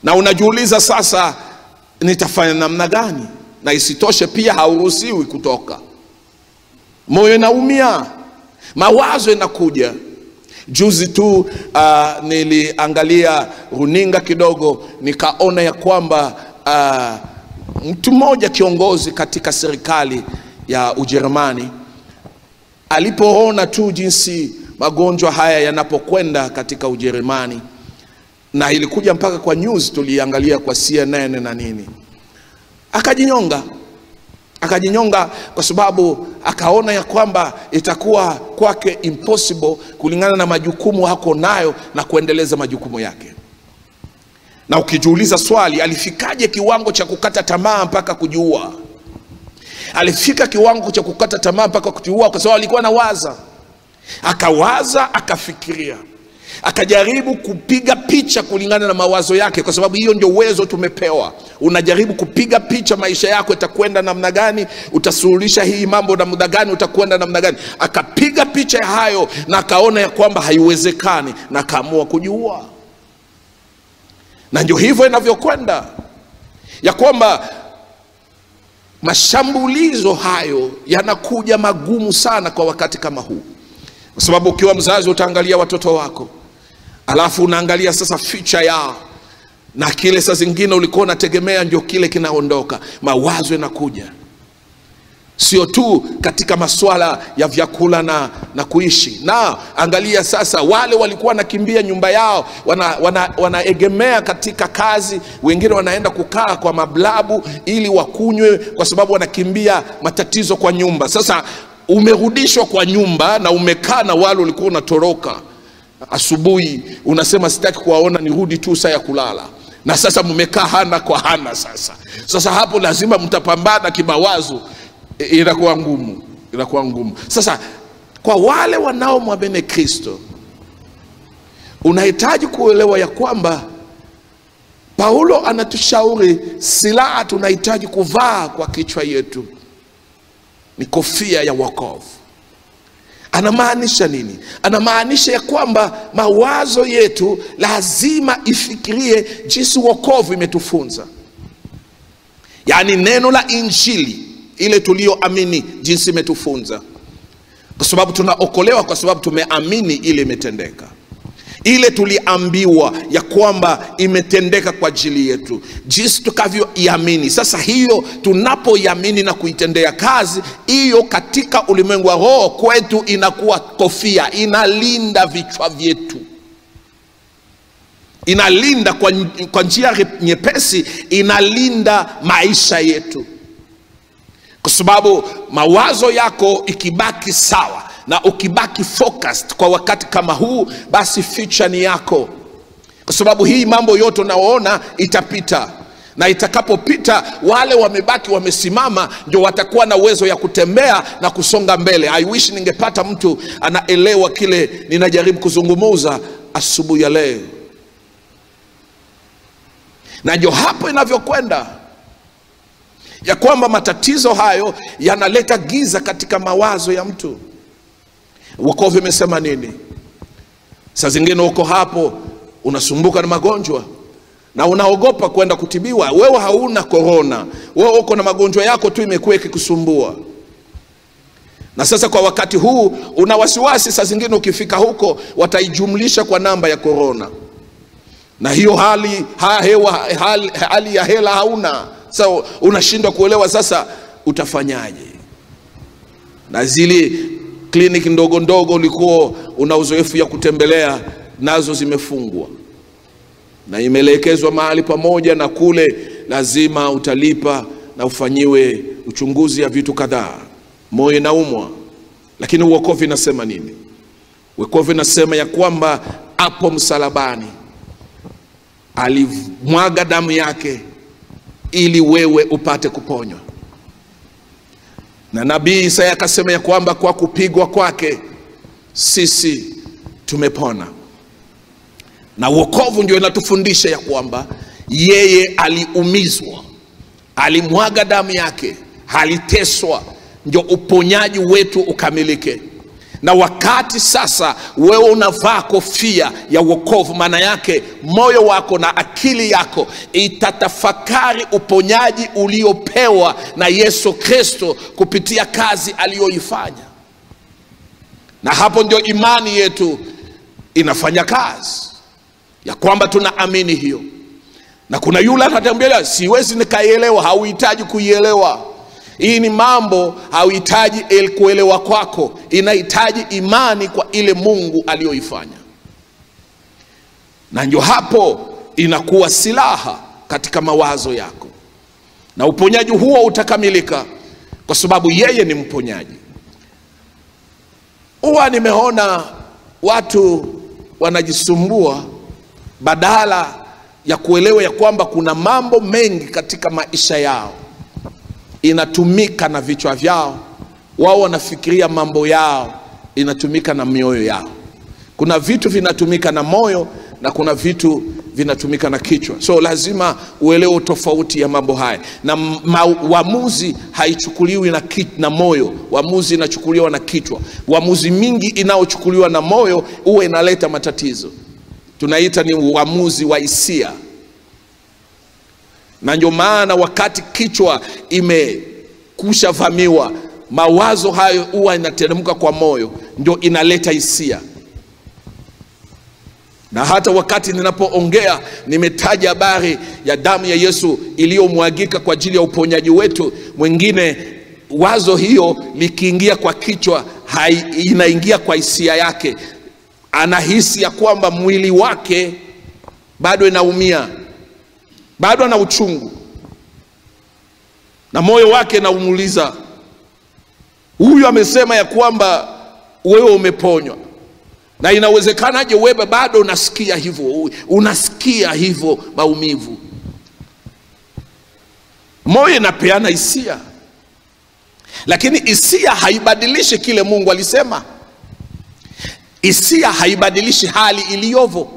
na unajiuliza sasa, nitafanya namna gani? Na isitoshe pia hauruhusiwi kutoka, moyo inaumia, mawazo inakuja. Juzi tu uh, niliangalia runinga kidogo, nikaona ya kwamba uh, mtu mmoja kiongozi katika serikali ya Ujerumani alipoona tu jinsi magonjwa haya yanapokwenda katika Ujerumani, na ilikuja mpaka kwa news, tuliangalia kwa CNN na nini, akajinyonga akajinyonga kwa sababu akaona ya kwamba itakuwa kwake impossible kulingana na majukumu hako nayo na kuendeleza majukumu yake. Na ukijiuliza swali, alifikaje kiwango cha kukata tamaa mpaka kujiua? Alifika kiwango cha kukata tamaa mpaka kujiua kwa sababu alikuwa anawaza, akawaza, akafikiria, akajaribu kupiga picha kulingana na mawazo yake, kwa sababu hiyo ndio uwezo tumepewa. Unajaribu kupiga picha maisha yako itakwenda namna gani, utasuluhisha hii mambo namna gani, utakwenda namna gani. Akapiga picha ya hayo na akaona ya kwamba haiwezekani, na akaamua kujiua. Na ndio hivyo inavyokwenda ya kwamba mashambulizo hayo yanakuja magumu sana kwa wakati kama huu, kwa sababu ukiwa mzazi utaangalia watoto wako, alafu unaangalia sasa future yao, na kile saa zingine ulikuwa unategemea ndio kile kinaondoka. Mawazo yanakuja sio tu katika masuala ya vyakula na, na kuishi na angalia sasa, wale walikuwa wanakimbia nyumba yao wanaegemea wana, wana katika kazi, wengine wanaenda kukaa kwa mablabu ili wakunywe, kwa sababu wanakimbia matatizo kwa nyumba. Sasa umerudishwa kwa nyumba na umekaa na wale ulikuwa unatoroka asubuhi, unasema sitaki kuwaona, nirudi tu saa ya kulala na sasa mmekaa hana kwa hana. Sasa sasa hapo lazima mtapambana kimawazo inakuwa ngumu, inakuwa ngumu. Sasa kwa wale wanaomwamini Kristo, unahitaji kuelewa ya kwamba Paulo anatushauri silaha tunahitaji kuvaa kwa kichwa yetu ni kofia ya wokovu. Anamaanisha nini? Anamaanisha ya kwamba mawazo yetu lazima ifikirie jinsi wokovu imetufunza, yaani neno la Injili ile tuliyoamini jinsi imetufunza, kwa sababu tunaokolewa kwa sababu tumeamini ile imetendeka, ile tuliambiwa ya kwamba imetendeka kwa ajili yetu, jinsi tukavyoiamini. Sasa hiyo tunapoiamini na kuitendea kazi, hiyo katika ulimwengu wa roho kwetu inakuwa kofia, inalinda vichwa vyetu inalinda kwa, kwa njia nyepesi, inalinda maisha yetu kwa sababu mawazo yako ikibaki sawa na ukibaki focused kwa wakati kama huu, basi future ni yako, kwa sababu hii mambo yote unaoona itapita, na itakapopita, wale wamebaki wamesimama ndio watakuwa na uwezo ya kutembea na kusonga mbele. I wish ningepata mtu anaelewa kile ninajaribu kuzungumuza asubuhi ya leo, na ndio hapo inavyokwenda ya kwamba matatizo hayo yanaleta giza katika mawazo ya mtu. Wokovu imesema nini? Saa zingine uko hapo unasumbuka na magonjwa na unaogopa kwenda kutibiwa. Wewe hauna korona, wewe uko na magonjwa yako tu imekuwa ikikusumbua, na sasa kwa wakati huu una wasiwasi. Saa zingine ukifika huko wataijumlisha kwa namba ya korona, na hiyo hali, ha, hewa, hali, hali ya hela hauna sasa so, unashindwa kuelewa sasa utafanyaje, na zile kliniki ndogo ndogo ulikuwa una uzoefu ya kutembelea nazo zimefungwa na imeelekezwa mahali pamoja, na kule lazima utalipa na ufanyiwe uchunguzi ya vitu kadhaa, moyo inaumwa. Lakini uokovu inasema nini? Uokovu inasema ya kwamba hapo msalabani alimwaga damu yake ili wewe upate kuponywa. Na nabii Isaya akasema ya kwamba kwa kupigwa kwake sisi tumepona. Na wokovu ndio inatufundisha ya kwamba yeye aliumizwa, alimwaga damu yake, aliteswa, ndio uponyaji wetu ukamilike. na wakati sasa wewe unavaa kofia ya wokovu, maana yake moyo wako na akili yako itatafakari uponyaji uliopewa na Yesu Kristo kupitia kazi aliyoifanya, na hapo ndio imani yetu inafanya kazi ya kwamba tunaamini hiyo. Na kuna yule anatambia, siwezi nikaielewa. Hauhitaji kuielewa. Hii ni mambo hauhitaji el- kuelewa kwako, inahitaji imani kwa ile Mungu aliyoifanya, na ndio hapo inakuwa silaha katika mawazo yako, na uponyaji huo utakamilika kwa sababu yeye ni mponyaji. Huwa nimeona watu wanajisumbua badala ya kuelewa ya kwamba kuna mambo mengi katika maisha yao inatumika na vichwa vyao, wao wanafikiria mambo yao inatumika na mioyo yao. Kuna vitu vinatumika na moyo na kuna vitu vinatumika na kichwa, so lazima uelewe tofauti ya mambo haya, na ma- uamuzi haichukuliwi na, ki, na moyo. Uamuzi inachukuliwa na kichwa. Uamuzi mingi inayochukuliwa na moyo huwa inaleta matatizo, tunaita ni uamuzi wa hisia na ndio maana wakati kichwa imekusha vamiwa, mawazo hayo huwa inateremka kwa moyo, ndio inaleta hisia. Na hata wakati ninapoongea nimetaja habari ya damu ya Yesu iliyomwagika kwa ajili ya uponyaji wetu, mwingine wazo hiyo likiingia kwa kichwa, hai, inaingia kwa hisia yake, anahisi ya kwamba mwili wake bado inaumia bado ana uchungu na moyo wake naumuuliza, huyu amesema ya kwamba wewe umeponywa, na inawezekanaje wewe bado unasikia hivyo, unasikia hivyo maumivu? Moyo inapeana hisia, lakini hisia haibadilishi kile Mungu alisema. Hisia haibadilishi hali iliyovo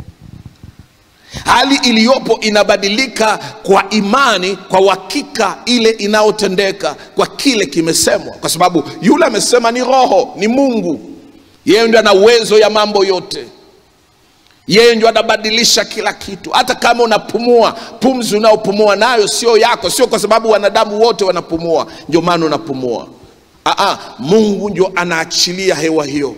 hali iliyopo inabadilika kwa imani, kwa uhakika ile inayotendeka kwa kile kimesemwa, kwa sababu yule amesema ni Roho, ni Mungu. Yeye ndio ana uwezo ya mambo yote, yeye ndio anabadilisha kila kitu. Hata kama unapumua, pumzi unaopumua nayo sio yako, sio kwa sababu wanadamu wote wanapumua ndio maana unapumua. Aa, Mungu ndio anaachilia hewa hiyo.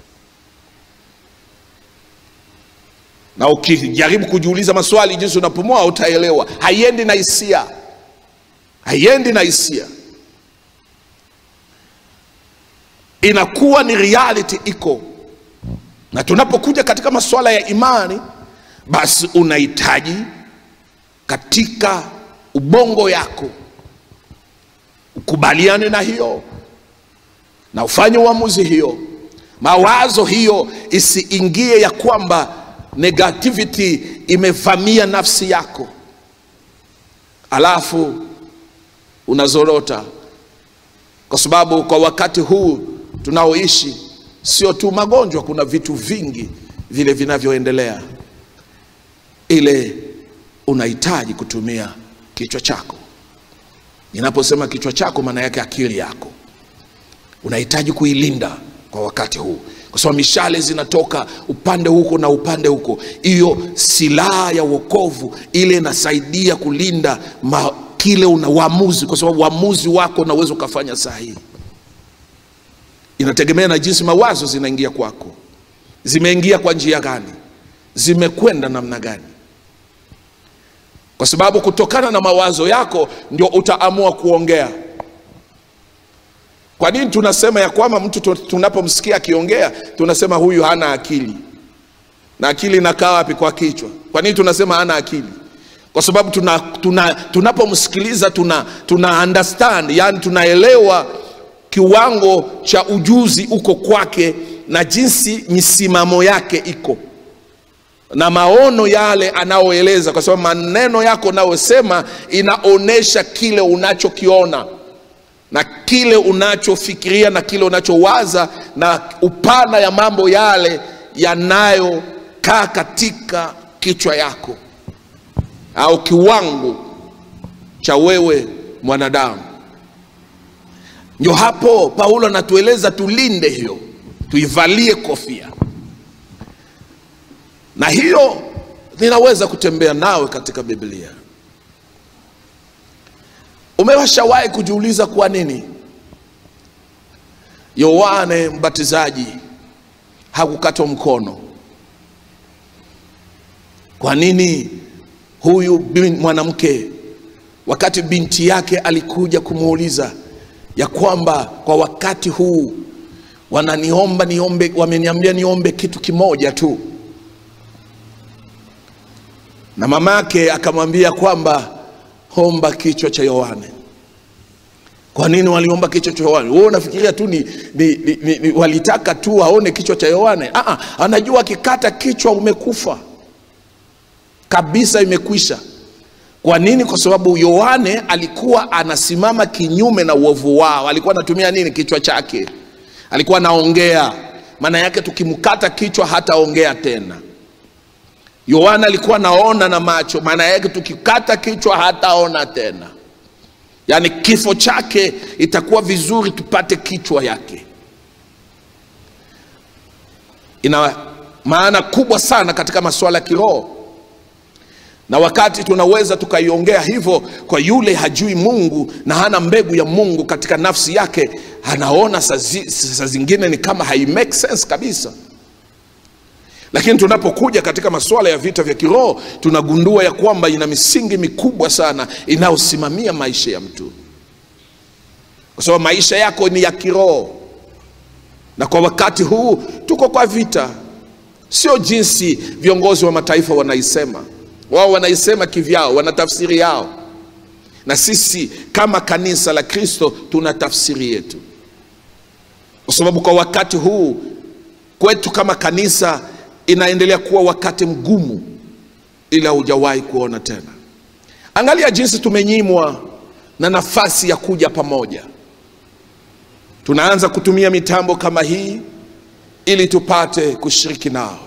na ukijaribu kujiuliza maswali jinsi unapumua utaelewa. Haiendi na hisia, haiendi na hisia, inakuwa ni reality iko. Na tunapokuja katika masuala ya imani, basi unahitaji katika ubongo yako ukubaliane na hiyo na ufanye uamuzi hiyo, mawazo hiyo isiingie ya kwamba negativity imevamia nafsi yako, alafu unazorota, kwa sababu kwa wakati huu tunaoishi sio tu magonjwa, kuna vitu vingi vile vinavyoendelea. Ile unahitaji kutumia kichwa chako. Ninaposema kichwa chako, maana yake akili yako, unahitaji kuilinda kwa wakati huu kwa sababu mishale zinatoka upande huko na upande huko. Hiyo silaha ya wokovu ile inasaidia kulinda ma, kile una uamuzi, kwa sababu uamuzi wako unaweza ukafanya sahihi. Inategemea na jinsi mawazo zinaingia kwako, zimeingia kwa njia gani, zimekwenda namna gani, kwa sababu kutokana na mawazo yako ndio utaamua kuongea. Kwa nini tunasema ya kwamba mtu tunapomsikia akiongea tunasema huyu hana akili? Na akili inakaa wapi? Kwa kichwa. Kwa nini tunasema hana akili? Kwa sababu tuna, tuna, tunapomsikiliza tuna, tuna understand, yani tunaelewa kiwango cha ujuzi uko kwake na jinsi misimamo yake iko na maono yale anaoeleza, kwa sababu maneno yako unayosema inaonyesha kile unachokiona na kile unachofikiria na kile unachowaza na upana ya mambo yale yanayokaa katika kichwa yako au kiwango cha wewe mwanadamu. Ndio hapo Paulo anatueleza tulinde hiyo, tuivalie kofia, na hiyo ninaweza kutembea nawe katika Biblia. Umewashawahi kujiuliza kwa nini Yohane Mbatizaji hakukatwa mkono? Kwa nini huyu bin- mwanamke wakati binti yake alikuja kumuuliza ya kwamba kwa wakati huu wananiomba niombe, wameniambia niombe kitu kimoja tu, na mamake akamwambia kwamba omba kichwa cha Yohane. Kwa nini waliomba kichwa cha Yohane? Wewe unafikiria tu ni, ni, ni, ni, ni walitaka tu aone kichwa cha Yohane? Ah, ah, anajua akikata kichwa umekufa kabisa, imekwisha. Kwa nini? Kwa sababu Yohane alikuwa anasimama kinyume na uovu wao. Alikuwa anatumia nini? Kichwa chake, alikuwa anaongea. Maana yake tukimkata kichwa hataongea tena. Yohana alikuwa anaona na macho, maana yake tukikata kichwa hataona tena. Yaani kifo chake itakuwa vizuri tupate kichwa yake. Ina maana kubwa sana katika masuala ya kiroho na wakati tunaweza tukaiongea hivyo kwa yule hajui Mungu na hana mbegu ya Mungu katika nafsi yake, anaona saa zi- saa zingine ni kama hai make sense kabisa. Lakini tunapokuja katika masuala ya vita vya kiroho, tunagundua ya kwamba ina misingi mikubwa sana inayosimamia maisha ya mtu, kwa sababu maisha yako ni ya kiroho, na kwa wakati huu tuko kwa vita, sio jinsi viongozi wa mataifa wanaisema wao wanaisema kivyao, wana tafsiri yao, na sisi kama kanisa la Kristo tuna tafsiri yetu, kwa sababu kwa wakati huu kwetu kama kanisa inaendelea kuwa wakati mgumu, ila hujawahi kuona tena. Angalia jinsi tumenyimwa na nafasi ya kuja pamoja. Tunaanza kutumia mitambo kama hii ili tupate kushiriki nao.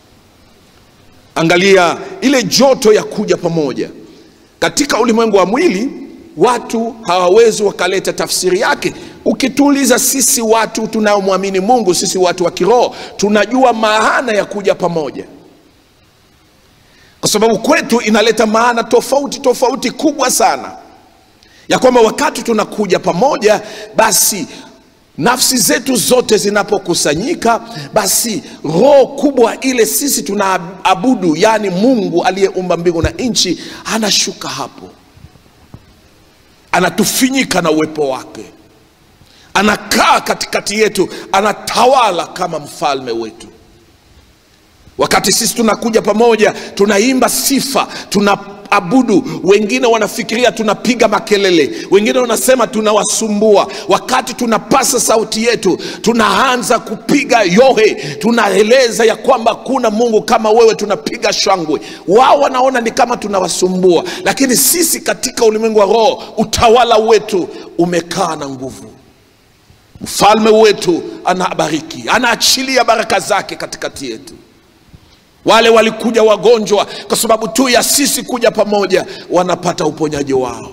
Angalia ile joto ya kuja pamoja. Katika ulimwengu wa mwili, watu hawawezi wakaleta tafsiri yake. Ukituuliza sisi watu tunaomwamini Mungu, sisi watu wa kiroho, tunajua maana ya kuja pamoja, kwa sababu kwetu inaleta maana tofauti tofauti kubwa sana, ya kwamba wakati tunakuja pamoja, basi nafsi zetu zote zinapokusanyika, basi roho kubwa ile sisi tunaabudu, yaani Mungu aliyeumba mbingu na nchi, anashuka hapo, anatufinyika na uwepo wake, anakaa katikati yetu, anatawala kama mfalme wetu. Wakati sisi tunakuja pamoja, tunaimba sifa, tunaabudu. Wengine wanafikiria tunapiga makelele, wengine wanasema tunawasumbua. Wakati tunapasa sauti yetu, tunaanza kupiga yohe, tunaeleza ya kwamba kuna Mungu kama wewe, tunapiga shangwe. Wao wanaona ni kama tunawasumbua, lakini sisi katika ulimwengu wa roho, utawala wetu umekaa na nguvu. Mfalme wetu anabariki, anaachilia baraka zake katikati yetu. Wale walikuja wagonjwa kwa sababu tu ya sisi kuja pamoja, wanapata uponyaji wao.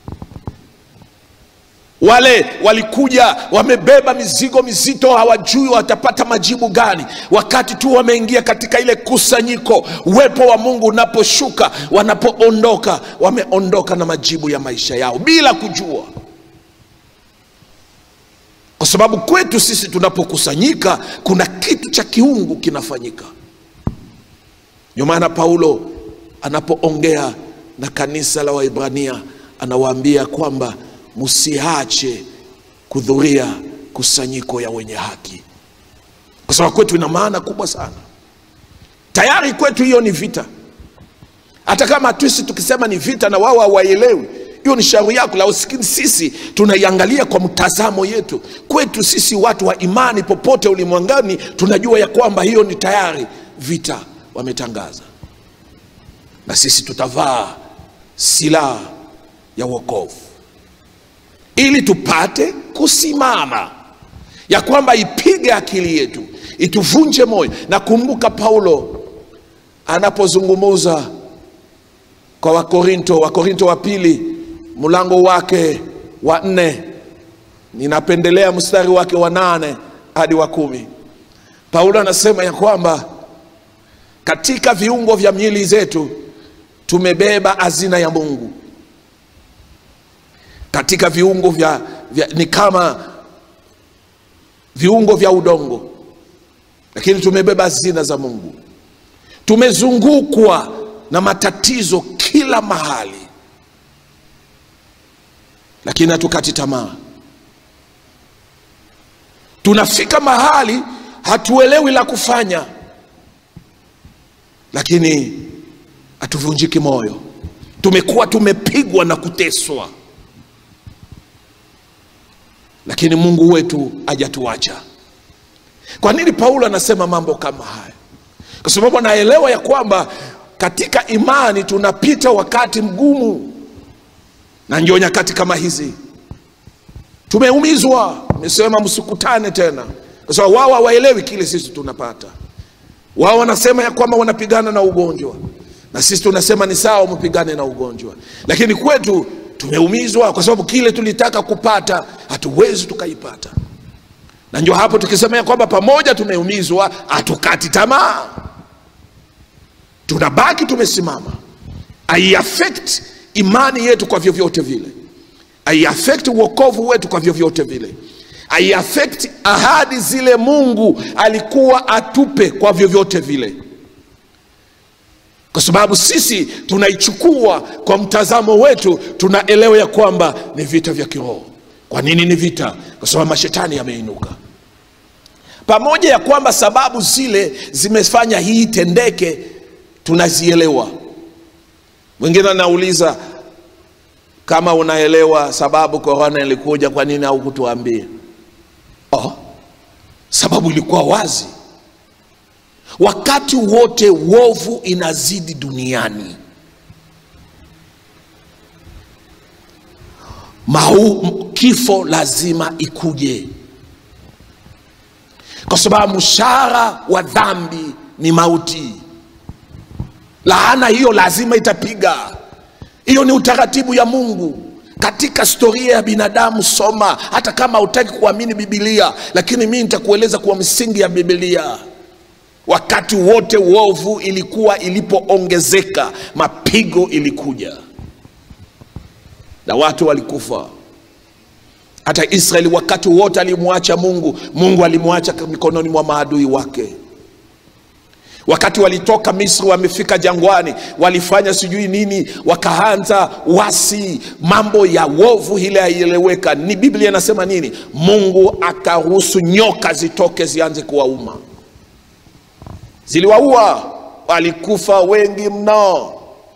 Wale walikuja wamebeba mizigo mizito, hawajui watapata majibu gani. Wakati tu wameingia katika ile kusanyiko, uwepo wa Mungu unaposhuka, wanapoondoka, wameondoka na majibu ya maisha yao bila kujua kwa sababu kwetu sisi tunapokusanyika kuna kitu cha kiungu kinafanyika. Ndio maana Paulo anapoongea na kanisa la Waibrania anawaambia kwamba msiache kuhudhuria kusanyiko ya wenye haki, kwa sababu kwetu ina maana kubwa sana. Tayari kwetu hiyo ni vita, hata kama tusi tukisema ni vita na wao hawaelewi hiyo ni shauri yako, lakini sisi tunaiangalia kwa mtazamo yetu. Kwetu sisi watu wa imani, popote ulimwenguni, tunajua ya kwamba hiyo ni tayari vita wametangaza, na sisi tutavaa silaha ya wokovu ili tupate kusimama, ya kwamba ipige akili yetu, ituvunje moyo. Na kumbuka Paulo anapozungumuza kwa Wakorinto, Wakorinto wa pili mlango wake wa nne, ninapendelea mstari wake wa nane hadi wa kumi. Paulo anasema ya kwamba katika viungo vya miili zetu tumebeba hazina ya Mungu. Katika viungo vya, vya ni kama viungo vya udongo, lakini tumebeba hazina za Mungu. Tumezungukwa na matatizo kila mahali, lakini hatukati tamaa. Tunafika mahali hatuelewi la kufanya, lakini hatuvunjiki moyo. Tumekuwa tumepigwa na kuteswa, lakini Mungu wetu hajatuacha. Kwa nini Paulo anasema mambo kama haya? Kwa sababu anaelewa ya kwamba katika imani tunapita wakati mgumu, na ndio nyakati kama hizi tumeumizwa. Nimesema msikutane tena, kwa sababu wao hawaelewi kile sisi tunapata. Wao wanasema ya kwamba wanapigana na ugonjwa, na sisi tunasema ni sawa, mpigane na ugonjwa, lakini kwetu tumeumizwa kwa sababu kile tulitaka kupata hatuwezi tukaipata, na ndio hapo tukisema ya kwamba pamoja tumeumizwa, hatukati tamaa, tunabaki tumesimama. Haiaffect imani yetu kwa vyovyote vile, haiaffect uokovu wetu kwa vyovyote vile, haiaffect ahadi zile Mungu alikuwa atupe kwa vyovyote vile, kwa sababu sisi tunaichukua kwa mtazamo wetu, tunaelewa ya kwamba ni vita vya kiroho. Kwa nini ni vita? Kwa sababu mashetani yameinuka. Pamoja ya kwamba sababu zile zimefanya hii tendeke, tunazielewa. Mwingine anauliza kama unaelewa sababu korona ilikuja, kwa nini haukutuambia? Oh, sababu ilikuwa wazi. Wakati wote uovu inazidi duniani, mau kifo lazima ikuje, kwa sababu mshahara wa dhambi ni mauti. Laana hiyo lazima itapiga. Hiyo ni utaratibu ya Mungu katika historia ya binadamu. Soma, hata kama hutaki kuamini Biblia, lakini mimi nitakueleza kwa msingi ya Biblia. Wakati wote uovu ilikuwa ilipoongezeka, mapigo ilikuja na watu walikufa. Hata Israeli wakati wote alimwacha Mungu, Mungu alimwacha mikononi mwa maadui wake. Wakati walitoka Misri, wamefika jangwani, walifanya sijui nini, wakaanza wasi, mambo ya wovu ile haieleweka. Ni Biblia inasema nini? Mungu akaruhusu nyoka zitoke zianze kuwauma, ziliwaua, walikufa wengi mno,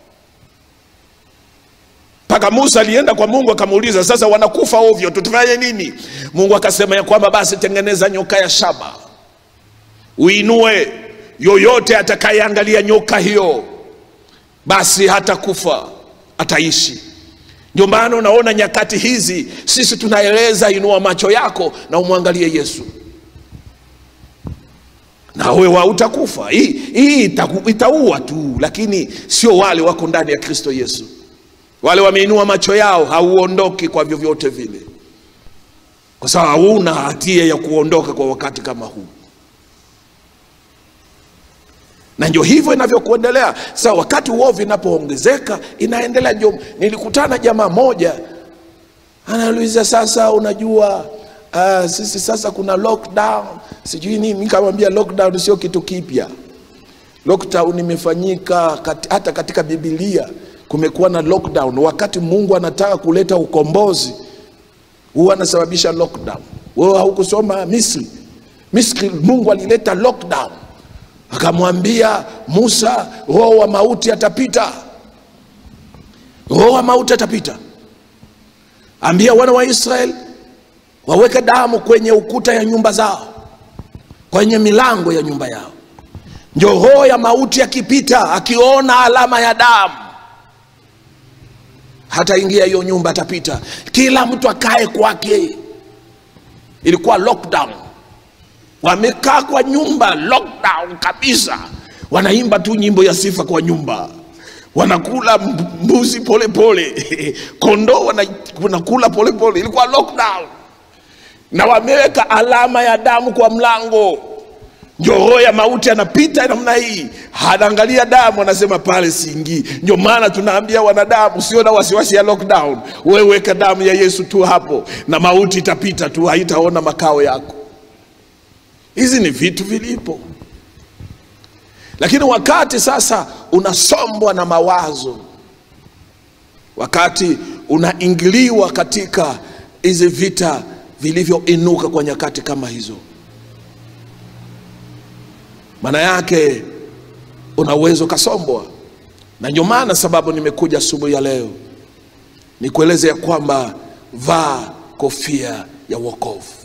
mpaka Musa alienda kwa Mungu akamuuliza, sasa wanakufa ovyo, tutafanye nini? Mungu akasema ya kwamba basi tengeneza nyoka ya shaba, uinue yoyote atakayeangalia nyoka hiyo basi hatakufa, ataishi. Ndio maana unaona nyakati hizi sisi tunaeleza, inua macho yako na umwangalie Yesu, na wewe hautakufa. Hii hii itaua tu, lakini sio wale wako ndani ya Kristo Yesu. Wale wameinua macho yao, hauondoki kwa vyovyote vile, kwa sababu hauna hatia ya kuondoka kwa wakati kama huu na ndio hivyo inavyokuendelea. Sasa wakati uovu inapoongezeka inaendelea. Ndio nilikutana jamaa moja anauliza, sasa unajua uh, sisi sasa kuna lockdown sijui nini. Nikamwambia lockdown sio kitu kipya. Lockdown imefanyika kat, hata katika Biblia kumekuwa na lockdown. Wakati Mungu anataka kuleta ukombozi huwa anasababisha lockdown. Wewe haukusoma Misri? Misri Mungu alileta lockdown akamwambia Musa, roho wa mauti atapita, roho wa mauti atapita. Ambia wana wa Israeli waweke damu kwenye ukuta ya nyumba zao, kwenye milango ya nyumba yao. Ndio roho ya mauti akipita, akiona alama ya damu hata ingia hiyo nyumba, atapita. Kila mtu akae kwake. Ilikuwa lockdown wamekaa kwa nyumba lockdown kabisa, wanaimba tu nyimbo ya sifa kwa nyumba, wanakula mbuzi polepole, kondoo wanakula polepole. Ilikuwa lockdown, na wameweka alama ya damu kwa mlango. ndio roho ya mauti anapita namna hii, anaangalia damu, anasema pale siingii. Ndio maana tunaambia wanadamu, sio na wasiwasi ya lockdown, wewe weka damu ya Yesu tu hapo, na mauti itapita tu, haitaona makao yako. Hizi ni vitu vilipo, lakini wakati sasa unasombwa na mawazo, wakati unaingiliwa katika hizi vita vilivyoinuka kwa nyakati kama hizo maana yake una uwezo ukasombwa, na ndio maana sababu nimekuja asubuhi ya leo nikueleze ya kwamba vaa kofia ya wokovu.